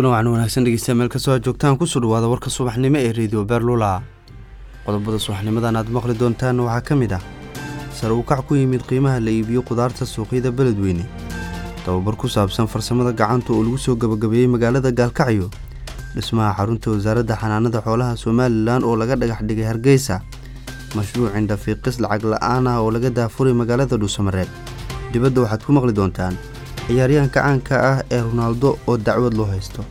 kulan waxaan wanaagsan dhegeystayaa meel kastoo aad joogtaan kusoo dhawaada warka subaxnimo ee rediyo beerlula qodobada subaxnimadan aad maqli doontaanna waxaa ka mid ah sare u kac ku yimid qiimaha la iibiyo qudaarta suuqyada beledweyne tababar ku saabsan farsamada gacanta oo lagu soo gabagabeeyey magaalada gaalkacyo dhismaha xarunta wasaaradda xanaanada xoolaha somalilan oo laga dhagax dhigay hargeysa mashruuc indhafiiqis lacag la-aan ah oo laga daafuray magaalada dhuusamareeb dibadda waxaad ku maqli doontaan ciyaaryahanka caanka ah ee ronaaldo oo dacwad loo haysto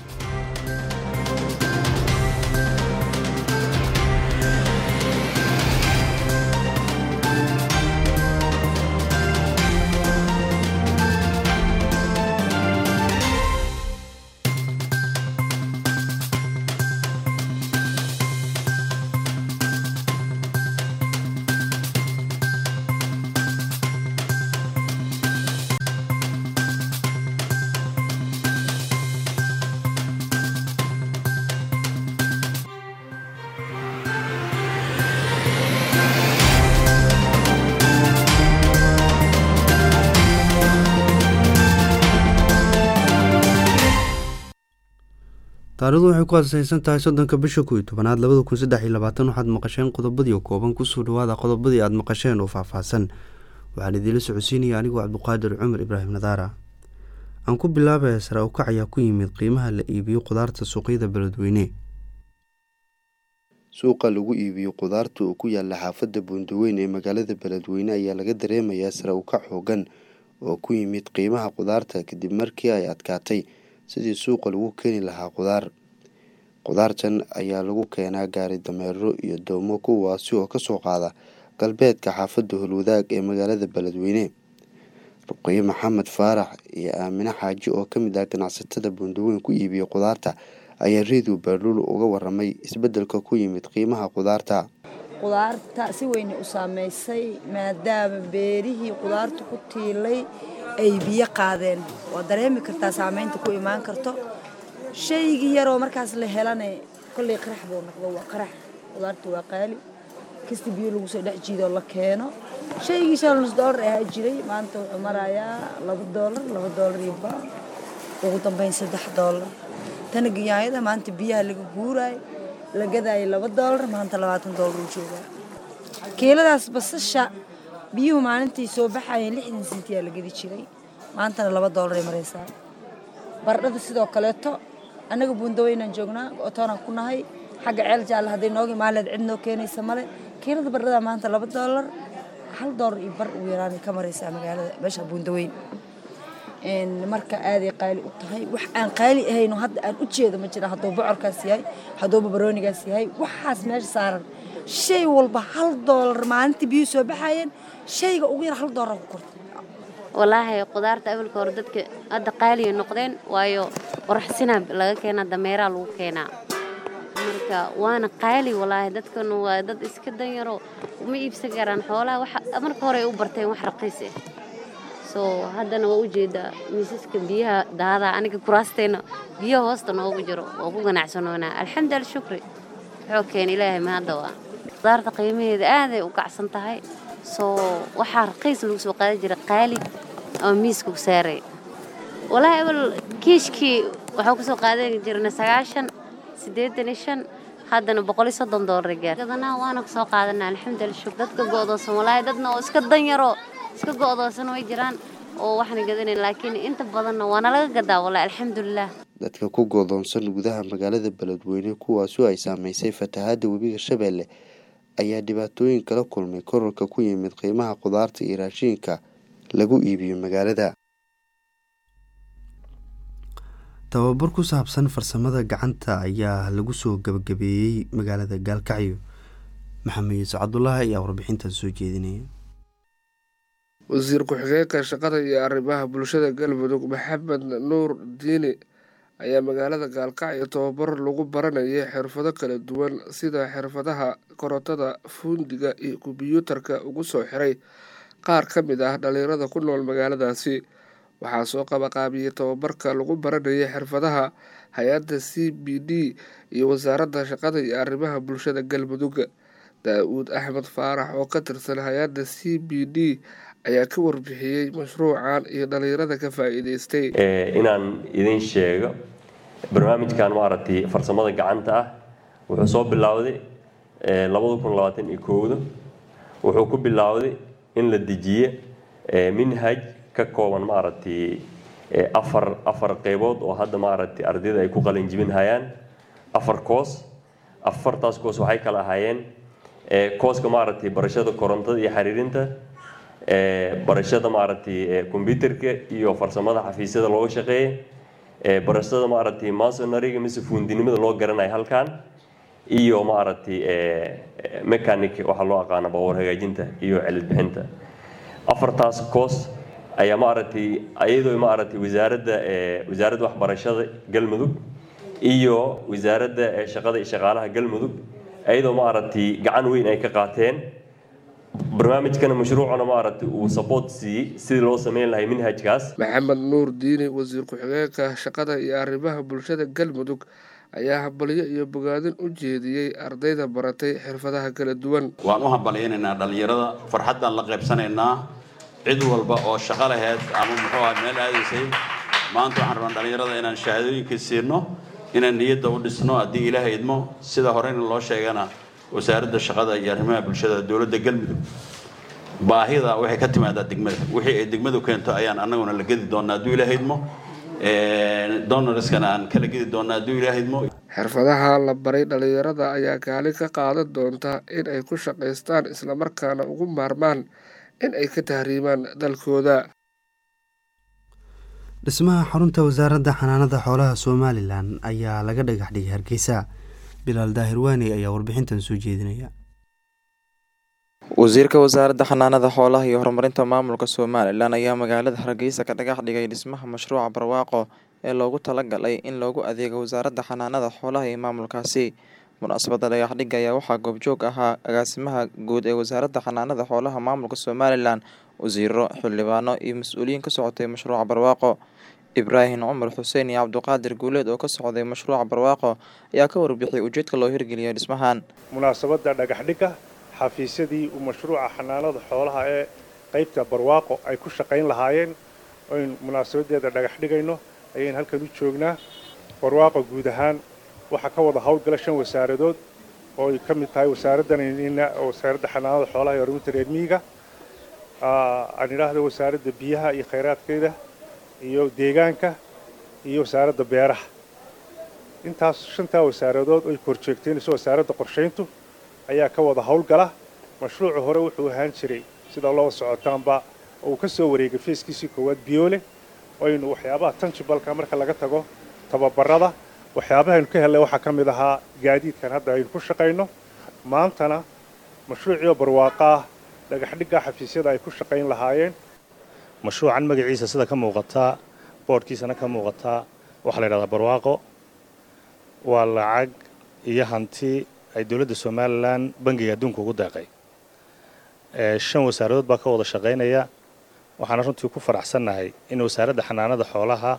taarikhdu waxay ku asaysan tahay soddonka bisha kow iyo tobanaad labada kun saddex iyo labaatan waxaad maqasheen qodobadii kooban kusoo dhawaada qodobadii aad maqasheen oo faahfaahsan waxaan idiinla socodsiinaya anigoo cabduqaadir cumar ibraahim nadaara aan ku bilaabaya sare ukac ayaa ku yimid qiimaha la iibiyo qudaarta suuqyada beledweyne suuqa lagu iibiyo qudaarta oo ku yaala xaafadda buundaweyn ee magaalada beledweyne ayaa laga dareemayaa sare ukac xoogan oo ku yimid qiimaha qudaarta kadib markii ay adkaatay sidii suuqa lagu keeni lahaa qudaar qudaartan ayaa lagu keenaa gaari dameero iyo doomo kuwaasi oo kasoo qaada galbeedka xaafadda holwadaag ee magaalada beledweyne ruqayo maxamed faarax iyo aamine xaaji oo kamid ah ganacsatada buundaweyn ku iibiya qudaarta ayaa redio beerluul uga waramay isbedelka ku yimid qiimaha qudaarta qudaarta si weynay u saameysay maadaama beerihii qudaarta ku tiilay ay biyo qaadeen waa dareemi kartaa saameynta ku imaan karto shaygii yaroo markaas la helane kolley qarax buu noqdo waa qarax qudaarta waa qaali kasta biyo lagu soo dhex jiidoo la keeno shaygii shan nus doolar ahaa jiray maanta wuxuu marayaa laba doolar laba doolar iyo ba ugu dambeyn saddex doolar tana ganyaayada maanta biyaha laga guuraayo la gadaayo laba doolar maanta labaatan doolar uu joogaa kiiladaas basasha biyuhu maalintii soo baxayeen lixdan sentiyaa la gedi jiray maantana laba doolaray maraysaa bardhada sidoo kaleeto annaga buundaweynaan joognaa otoonaan ku nahay xagga ceel jaalle hadday nooga imaaleed cid noo keenaysa male kiilada bardhada maanta laba doolar hal doolar iyo bar ugu yaraan ka maraysaa magaalada meesha buundaweyn marka aaday qaali u tahay wax aan qaali ahayno hadda aan u jeedo ma jira hadduu bocorkaas yahay hadduu babaroonigaas yahay waxaas meesha saaran shay walba hal doolar maalintii biyuu soo baxayeen shayga ugu yar hal doolar ku korta walaahi qudaarta awalka hore dadka hadda qaaliya noqdeen waayo qoraxsinaa laga keenaa dameeraa lagu keenaa marka waana qaali walaahi dadkan waa dad iska danyaro uma iibsan karaan xoolaha marka hore ay u barteen wax raqiis ah soo haddana waa ujeedaa miisaska biyaha daadaa aniga kuraasteena biyaha hoosta noogu jiro waa ku ganacsanoonaa alxamdu alshukri wuxuu keena ilaahay mahadda waa qudaarta qiimaheeda aaday u kacsan tahay soo waxaa raqiis lagu soo qaadan jira qaali ama miiska ku saaray walaahi awal kiishkii waxaa kusoo qaadan jirna sagaashan siddeetan iyo shan haddana boqol iyo soddon doolar gaar gadanaa waana kusoo qaadanaa alxamdu alshukr dadka go'doosan walaahi dadna oo iska danyaro iska go'doosan way jiraan oo waxna gadanayn laakiin inta badanna waana laga gadaa walaahi alxamdulilah dadka ku go'doonsan gudaha magaalada beledweyne kuwaasoo ay saamaysay fatahaadda webiga shabeelle ayaa dhibaatooyin kala kulmay korarka ku yimid qiimaha qudaarta iyo raashiinka lagu iibiyo magaalada tababar ku saabsan farsamada gacanta ayaa lagu soo gabagabeeyey magaalada gaalkacyo maxamed yuusuf cabdulaahi ayaa warbixintaas soo jeedinaya wasiir ku-xigeenka shaqada iyo arrimaha bulshada galmudug maxamed nuur diini ayaa magaalada gaalkacyo tababar lagu baranayay xirfado kala duwan sida xirfadaha korontada fuundiga iyo kombyuutarka ugu soo xiray qaar ka mid ah dhalinyarada ku nool magaaladaasi waxaa soo qabaqaabiyey tababarka lagu baranayay xirfadaha hay-adda c b d iyo wasaaradda shaqada iyo arrimaha bulshada galmudug daa-uud axmed faarax oo ka tirsan hay-adda c b d ayaa ka warbixiyey mashruucan iyo dhalinyarada ka faa-iideystay inaan idin sheego barnaamijkan maaragtay farsamada gacanta ah wuxuu soo bilowday labada kun labaatan iyo kowda wuxuu ku bilowday in la dejiye minhaj ka kooban maaragtay afar afar qeybood oo hadda maaragtay ardayda ay ku qalinjibin hayaan afar koos afartaas koos waxay kala ahaayeen kooska maaragtay barashada korontada iyo xiriirinta barashada maaragtay combyuterka iyo farsamada xafiisyada looga shaqeeya barashada maaragtay masonariga mise fuundinimada loo garanayo halkan iyo maaragtay mechanic waxaa loo aqaana baabuur hagaajinta iyo celid bixinta afartaas koos ayaa maaragtay iyadoo maaragtay wasaaradda wasaaradda waxbarashada galmudug iyo wasaaradda shaqada iyo shaqaalaha galmudug iyadoo maaragtay gacan weyn ay ka qaateen barnaamijkana mashruucana maaragtay uu support siiyey sidii loo sameyn lahay minhajkaas maxamed nuur diini wasiir ku-xigeenka shaqada iyo arrimaha bulshada galmudug ayaa hambalyo iyo bogaadin u jeediyey ardayda baratay xirfadaha kala duwan waan u hambalyaynaynaa dhallinyarada farxaddaan la qaybsanaynaa cid walba oo shaqo laheyd ama muxuu aha meel aadaysay maanta waxaan rabaa dhallinyarada inaan shahaadooyinka siino inaan niyadda u dhisno haddii ilaaha idmo sida horeyna loo sheegana wasaaradda shaqada iyo arrimaha bulshada dowladda galmudug baahida waxay ka timaadaa degmada wixii ay degmadu keento ayaan annaguna la gedi doonaa hadduu ilaaha idmo donorskana aan kala gedi doonaa hadduu ilaaha idmo xirfadaha la baray dhallinyarada ayaa kaalin ka qaadan doonta in ay ku shaqaystaan islamarkaana ugu maarmaan in ay ka tahriimaan dalkooda dhismaha xarunta wasaaradda xanaanada xoolaha somalilan ayaa laga dhagax dhigay hargeysa bilaal daahir waani ayaa warbixintan soo jeedinaya wasiirka wasaaradda xanaanada xoolaha iyo horumarinta maamulka somalilan ayaa magaalada hargeysa ka dhagax dhigay dhismaha mashruuca barwaaqo ee loogu talagalay in loogu adeego wasaaradda xanaanada xoolaha ee maamulkaasi munaasabadda dhagaxdhigga ayaa waxaa goobjoog ahaa agaasimaha guud ee wasaaradda xanaanada xoolaha maamulka somalilan wasiiro xildhibaano iyo mas-uuliyiin ka socotay mashruuca barwaaqo ibraahim cumar xuseen iyo cabduqaadir guuleed oo ka socday mashruuca barwaaqo ayaa ka warbixiyay ujeedka loo hirgeliyay dhismahan munaasabadda dhagaxdhigga xafiisyadii uu mashruuca xanaanada xoolaha ee qeybta barwaaqo ay ku shaqayn lahaayeen oynu munaasabadeeda dhagax dhigayno ayaynu halkan u joognaa barwaaqo guud ahaan waxaa ka wada howlgala shan wasaaradood oo ay ka mid tahay wasaaraddanina wasaaradda xanaanada xoolaha iyo horumarinta reer miyiga aan idhaahda wasaaradda biyaha iyo khayraadkeeda iyo deegaanka iyo wasaaradda beeraha intaas shantaa wasaaradood oy korjeegteenayso wasaaradda qorshayntu ayaa ka wada howlgala mashruucu hore wuxuu ahaan jiray sida loo socotaanba uu ka soo wareegay feeskiisii koowaad biyoole oynu waxyaabaha tanjibalka marka laga tago tababarada waxyaabahaynu ka hellay waxaa ka mid ahaa gaadiidkan hadda aynu ku shaqayno maantana mashruuciio barwaaqa ah dhagaxdhigga xafiisyada ay ku shaqayn lahaayeen mashruucan magaciisa sida ka muuqataa boodhkiisana ka muuqataa waxaa la yidhahdaa barwaaqo waa lacag iyo hanti ay dowladda somalilan bangiga adduunka ugu deeqay shan wasaaradood baa ka wada shaqaynaya waxaana runtii ku faraxsannahay in wasaaradda xanaanada xoolaha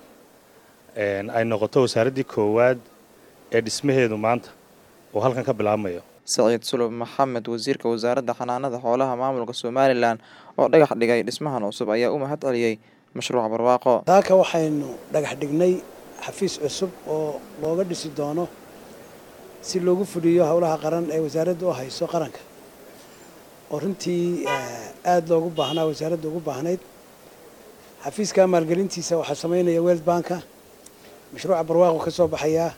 ay noqoto wasaaraddii koowaad ee dhismaheedu maanta uu halkan ka bilaabmayo saciid sulub maxamed wasiirka wasaaradda xanaanada xoolaha maamulka somalilan oo dhagax dhigay dhismahan cusub ayaa u mahad celiyey mashruuca barwaaqo taaka waxaynu dhagax dhignay xafiis cusub oo looga dhisi doono si loogu fuliyo howlaha qaran ee wasaaradda u hayso qaranka oo runtii aada loogu baahnaa wasaaradda ugu baahnayd xafiiska maalgelintiisa waxaa samaynaya weld banka mashruuca barwaaqo ka soo baxayaa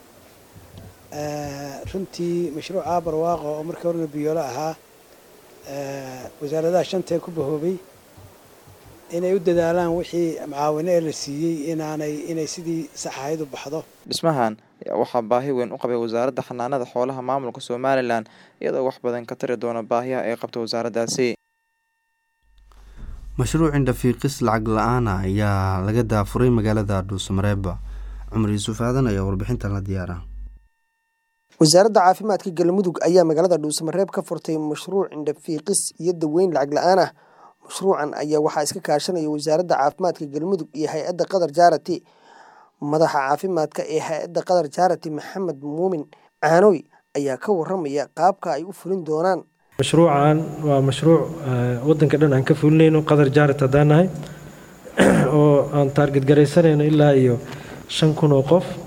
runtii mashruuca barwaaqo oo markii horena biyoolo ahaa wasaaradaha shantee ku bahoobay inay u dadaalaan wixii macaawino ee la siiyey inaanay inay sidii sax ahayd u baxdo dhismahan ayaa waxaa baahi weyn u qabay wasaaradda xanaanada xoolaha maamulka somalilan iyadoo wax badan ka tari doona baahiyaha ay qabto wasaaraddaasi mashruuc indhafiiqis lacag la-aana ayaa laga daafuray magaalada dhuusamareeba cumar yuusuf aadan ayaa warbixintan la diyaara wasaaradda caafimaadka galmudug ayaa magaalada dhuusamareeb ka furtay mashruuc indhafiiqis iyo daweyn lacag la-aan ah mashruucan ayaa waxaa iska kaashanaya wasaaradda caafimaadka galmudug iyo hay-adda qatar jaarati madaxa caafimaadka ee hay-adda qatar jaarati maxamed muumin caanoy ayaa ka waramaya qaabka ay u fulin doonaan mashruucan waa mashruuc wadanka dhan aan ka fulinayno qatar jaarat haddaan nahay oo aan taarget garaysanayno ilaa iyo shan kun oo qof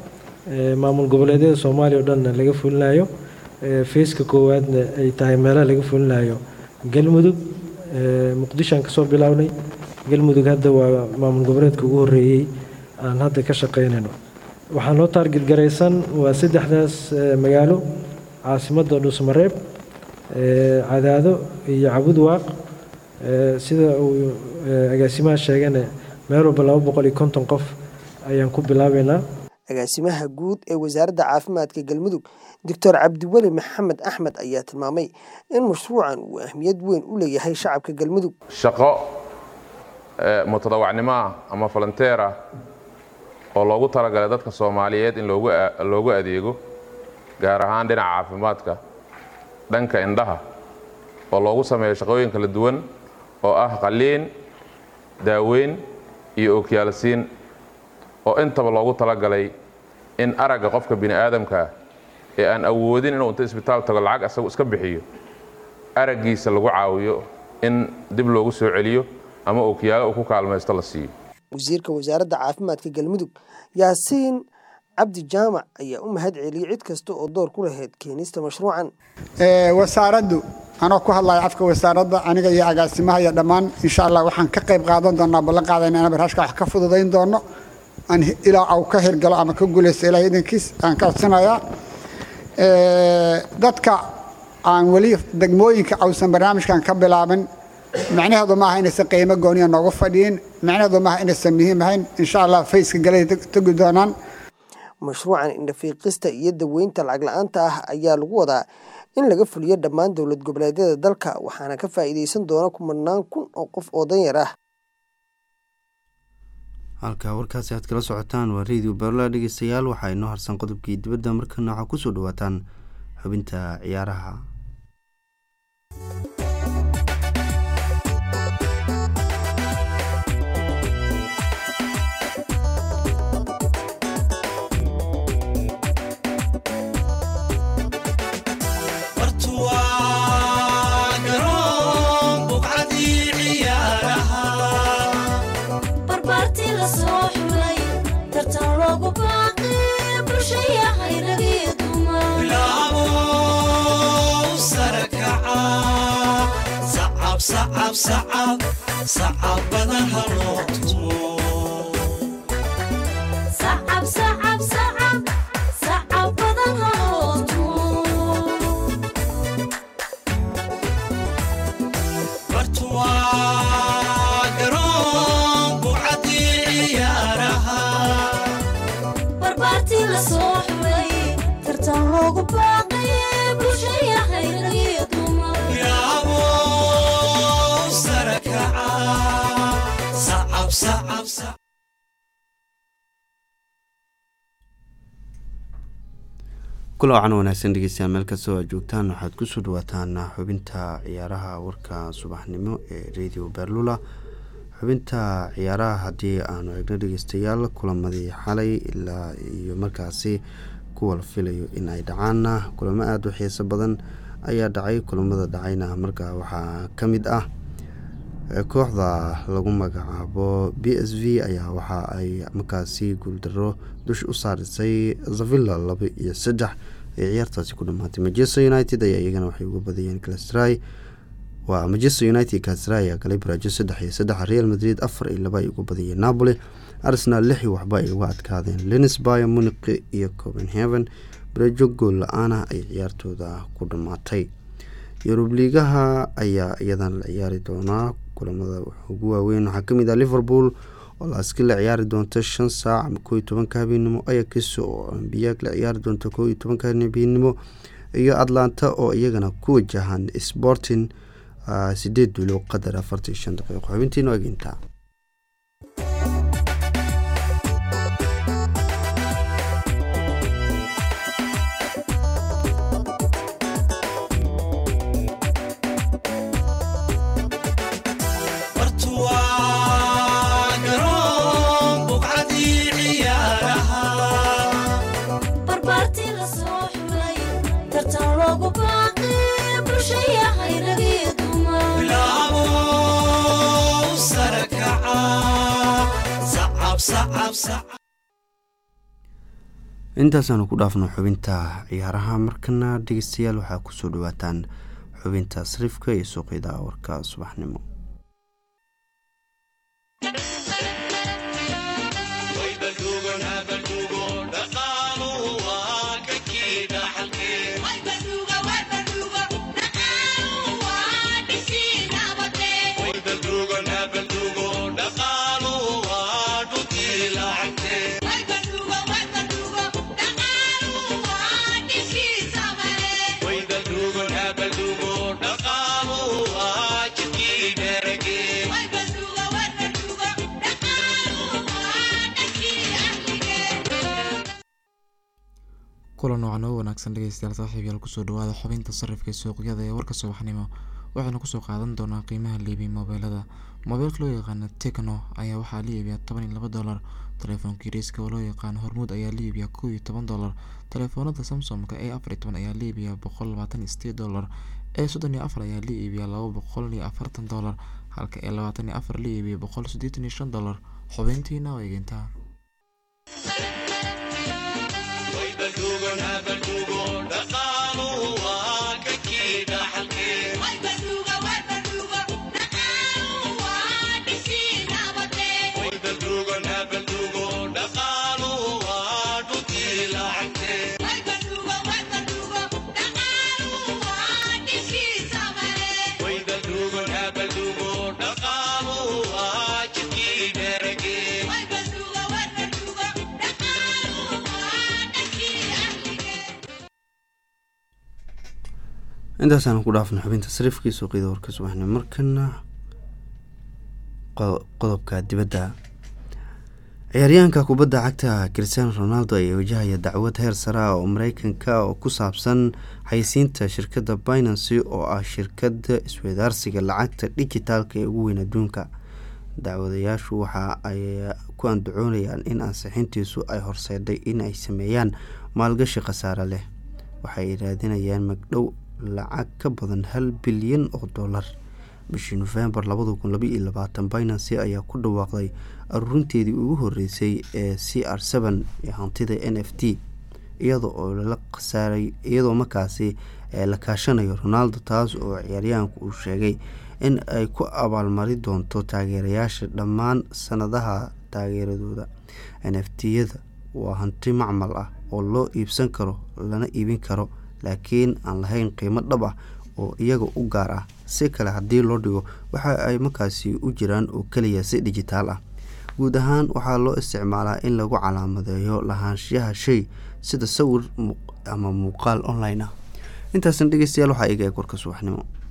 maamul goboleedyada soomaaliya oo dhanna laga fulinayo feeska koowaadna ay tahay meelaha laga fulinayo galmudug muqdishoan kasoo bilownay galmudug hadda waa maamul goboleedka ugu horeeyey aan hadda ka shaqeynayno waxaa noo taarget garaysan waa saddexdaas magaalo caasimadda dhuusmareeb cadaado iyo cabud waaq sida uu agaasimaha sheegana meel walba laba boqol iyo konton qof ayaan ku bilaabeynaa agaasimaha guud ee wasaaradda caafimaadka galmudug doctor cabdiweli maxamed axmed ayaa tilmaamay in mashruucan uu ahmiyad weyn u leeyahay shacabka galmudug shaqo mutadawacnimo ah ama volonteer ah oo loogu talagalay dadka soomaaliyeed in loogu adeego gaar ahaan dhinaca caafimaadka dhanka indhaha oo loogu sameeyo shaqooyin kala duwan oo ah qaliin daaweyn iyo ookiyaalsiin oo intaba loogu talagalay in aragga qofka bini aadamkaa ee aan awoodin inuu inta isbitaal tago lacag asagu iska bixiyo araggiisa lagu caawiyo in dib loogu soo celiyo ama ookiyaalo uu ku kaalmaysto la siiyo wasiirka wasaaradda caafimaadka galmudug yaasiin cabdi jaamac ayaa u mahad celiyey cid kasta oo door ku lahayd keenista mashruucan wasaaraddu anoo ku hadlaya afka wasaaradda aniga iyo agaasimaha iyo dhammaan insha allah waxaan ka qayb qaadan doonaa ballan qaadayna inaan barnaamijka wax ka fududayn doono aan ilaa au ka hirgalo ama ka guulaysto ilaah idankiis aan ka codsanayaa dadka aan weli degmooyinka ausan barnaamijkan ka bilaabin macnaheedu maaha inaysan qiimo gooniya noogu fadhiyin macnaheedu maaha inaysan muhiim ahayn insha allah fayska galay tegi doonaan mashruucan indhafiiqista iyo daweynta lacag la-aanta ah ayaa lagu wadaa in laga fuliyo dhammaan dowlad goboleedyada dalka waxaana ka faa'iidaysan doona kumanaan kun oo qof oo danyar ah halka warkaasi aad kala socotaan waa radio berla dhegeystayaal waxaa inoo harsan qodobkii dibadda markana waxaa kusoo dhawaataan xubinta ciyaaraha sacabada haloo tumo bartuwaa garoon bucadii ciyaaraha barbaartii la soo xulay tartan loogu baaqay bulshaya hayragiyo dumar kula wacan wanaagsan dhegeystayaal meel kastoo aad joogtaan waxaad kusoo dhawaataan xubinta ciyaaraha warka subaxnimo ee radio berlula xubinta ciyaaraha haddii aanu eegno dhegeystayaal kulamadii xalay ilaa iyo markaasi kuwa la filayo in ay dhacaana kulamo aada u xiiso badan ayaa dhacay kulamada dhacayna markaa waxaa ka mid ah kooxda lagu magacaabo b s v ayaa waxa ay markaasi guuldaro dush u saarisay zavilla laba iyo saddex ay ciyaartaasi ku dhamaatay manchester united ayaa iyagana waxay uga badiyeen calstry waa manchester united calstry ayaa galay baraajo saddex iyo saddex real madrid afar iyo laba ay uga badiyeen napoli arsenal lix iyo waxba ay uga adkaadeen lenisby muniqi iyo copenhaven baraajo gool la-aana ay ciyaartooda ku dhamaatay yurub liigaha ayaa iyadan la ciyaari doonaa kulamada ugu waaweyn waxaa kamid ah liverpool oo laaski la ciyaari doonto shan saac ama koo iyo tobanka habeenimo ayax oo ambiyaag la ciyaari doonto koo iyo tobanka habeenimo iyo atlanta oo iyagana ku wajahan sporting sideed duulo qadar afartan iyo shan daqiiqo xubintiinu egintaa intaasaanu ku dhaafno xubinta ciyaaraha markana dhegeystayaal waxaa kusoo dhawaataan xubinta sariifka iyo suuqyada warka subaxnimo kulan noocan oo wanaagsan dhegeystayaal saaxiibyaal kusoo dhawaada xubinta sarifka ee suuqyada ee warka subaxnimo waxaynu kusoo qaadan doonaa qiimaha liibiya moobeelada moobeelka loo yaqaano tekno ayaa waxaa la iibiyaa toban iyo laba dolar telefoonka yariiska oo loo yaqaano hormuud ayaa la iibiyaa kow iyo toban dolar telefoonada samsomka ee afar iyo toban ayaa la iibiyaa boqol labaatan iyo sideed dolar ee soddon iyo afar ayaa la iibiyaa laba boqol iyo afartan dolar halka ee labaatan iyo afar la iibiya boqol siddeetan iyo shan dolar xubintiina waa eegintaa intaasaan ku dhaafno xubinta sariifkii suuqyada warka subaxnimo markana qodobka dibadda ciyaaryahanka kubadda cagta cristiano ronaldo ayaa wajahaya dacwad heer sare ah oo mareykanka oo ku saabsan xaysiinta shirkadda binancy oo ah shirkadda isweydaarsiga lacagta dhijitaalka ee ugu weyn adduunka dacwadayaashu waxa ay ku andacoonayaan in ansixintiisu ay horseedhay in ay sameeyaan maalgashi khasaare leh waxay raadinayaan magdhow lacag ka badan hal bilyan oo dollar bishii nofembar labada kun labaiyo labaatan binancy ayaa ku dhawaaqday aruurinteedii ugu horeysay ee c r seven ee hantida n f t iyada oo lala khasaaray iyadoo markaasi la kaashanayo ronaldo taas oo ciyaaryahanku uu sheegay in ay ku abaalmari doonto taageerayaasha dhammaan sanadaha taageeradooda n f t-yada waa hanti macmal ah oo loo iibsan karo lana iibin karo laakiin aan lahayn qiimo dhab ah oo iyaga u gaar ah si kale haddii loo dhigo waxa ay markaasi u jiraan oo keliya si dhijitaal ah guud ahaan waxaa loo isticmaalaa in lagu calaamadeeyo lahaanshiyaha shay sida sawir ama muuqaal online ah intaasna dhegeystayaal waxaa iga eeg warka subaxnimo